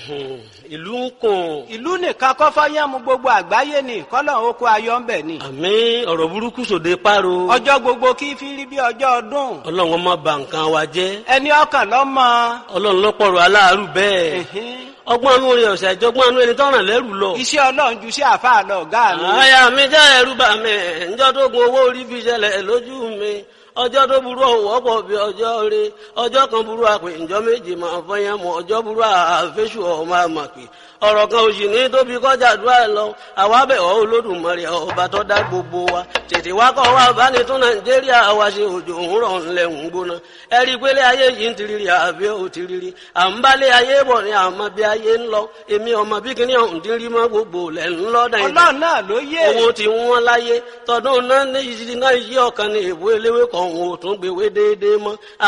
ìlú ń kùn ìlú nìkan kọ́ fọ́yán mu gbogbo àgbáyé ni kọ́lọ̀ oko ayọ̀ ń bẹ̀ ni. àmì ọ̀rọ̀ burúkú sòde páro ọjọ́ gbogbo kí fi rí bí ọjọ́ ọdún. ọlọ́run má bà nǹkan wa jẹ́ ẹni ọkàn lọ́mọ. ọlọ́run lọ́pọ̀rọ̀ aláàárù bẹ́ẹ̀ ọgbọ́n anú rẹ̀ ọ̀sẹ̀ ìjọgbọ́n anú ẹni tọ́ràn lẹ́rù lọ. iṣẹ́ ọlọ́run ju sí àfáà lọ ọ̀gá mi. àyà mi jẹ́ ẹ̀rù bà mí ǹjọ́ tó gun owó orí fi ṣẹlẹ̀ lójú mi ọjọ́ tó burú ọ̀wọ́ pọ̀ bí ọjọ́ rẹ ọjọ́ kan burú àpè ǹjọ́ méje máa fọyín mọ́ ọjọ́ burú àfẹ́sù ọmọ àmàpè ọ̀rọ̀ kan òsì ní tóbi kọjá àdúrà lọ àwa bẹ̀ ọ́ olódùmarè ọba tó dá gbogbo wa tètè wá kọ́ wa bá ní tún nàìjíríà wa ṣe òjò ń rọ̀ ńlẹ̀ ń gbóná ẹ rí i pé lé ayé yìí ń tiriri àbí ò tiriri à ń bá lé ayé bọ̀ ní àmọ́ bí ayé ń lọ èmi ọmọ bí kíní ọ̀hún ti rí mọ́ gbogbo lẹ̀ ń lọ́ dàn ọlọ́run náà ló yé. owó tí wọ́n láyé tọdún náà ní ìṣirí náà yí ọ̀kan ní ìwé eléwé kan òun ò tún gbèwé déédéé mọ́